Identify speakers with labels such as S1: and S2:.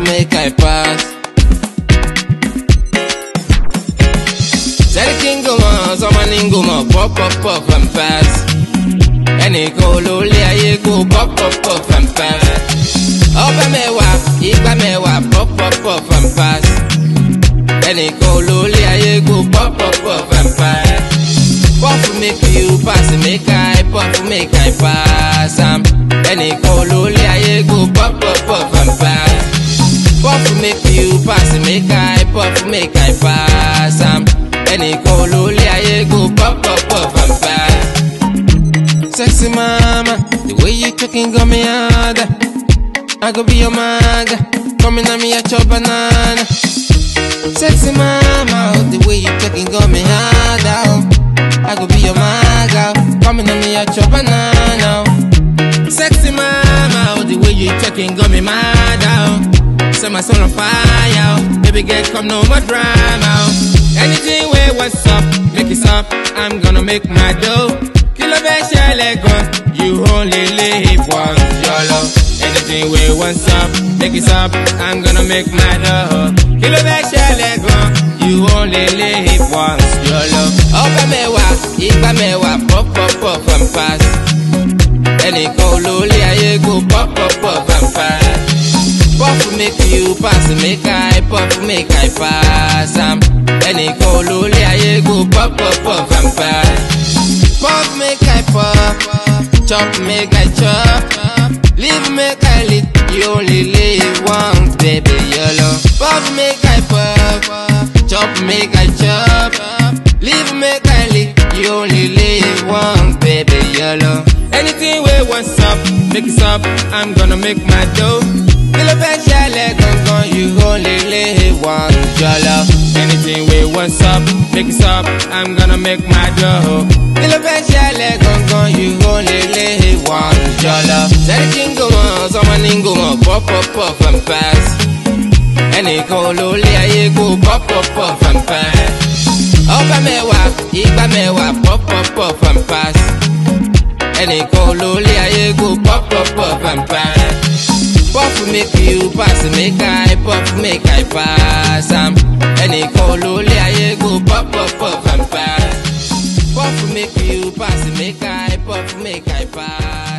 S1: make I pass. Sẹ́ríkì ń gòmọ̀, sọmọ ní ń gòmọ̀, pop pop pop and pass. Ẹnìkan olólè ayé kó pop pop pop and pass. Ọbẹ̀ mẹ́wàá, igba mẹ́wàá, pop pop pop and pass. Ẹnìkan olólè ayé kó pop pop pop and pass. Puff make you pass, make I puff, make I pass am. Ẹnìkan olólè ayé kó pop pop pop and pass. Puff make you pass, make I puff, make I pass am. Ẹnìkan olólè ayé kó pop pop pop and pass. Sexy mama, the way you talking got me harder. I go be your maga, coming at me at your banana. Sexy mama, oh, the way you talking got me harder. Oh. I go be your maga, coming at me at your banana. oh. Sexy mama, oh, the way you talking got me mad out. Set my soul on fire, oh. baby girl, come no more drama. oh. Anything where what's up, make it up. I'm gonna make my dough. Kilo be gun, you only live once, your love. Anything where what's up, make it up. I'm gonna make my dough. Kilo be gun, you only live once, your love. Ọbẹ̀ mẹ́wàá, igba mẹ́wàá, pop pop pop and pass. Ẹnìkan olólè ayé kó pop pop pop and pass. Puff make you pass, make I puff, make I pass am. Ẹnìkan olólè ayé kó pop pop pop and pass. Puff make I puff, chop make I chop. Live make I live, you only live once, baby, yolo. Puff make I puff, chop make I chop. Live make I live, you only live once, baby, yolo. Anything where what's up, make it up, I'm gonna make my dough. Kilo fẹ́ ṣẹlẹ̀ gangan, you only live once, yolo. Anything where what's up, make it up, I'm gonna make my dough. Kilo fẹ́ ṣẹlẹ̀ gangan, you only live once, yolo. Sẹ́ríkì ń gòmọ̀, sọmọ ní ń gòmọ̀, pop pop pop and pass. Ẹnìkan olólè ayé kó pop pop pop and pass. Ọbẹ̀ mẹ́wàá, igba mẹ́wàá, pop pop pop and pass. Ẹnìkan olólè ayé kó pop pop pop and pass. Puff make you pass, make I puff, make I pass am. Ẹnìkan olólè ayé kó pop pop pop and pass. Puff make you pass, make I puff, make I pass.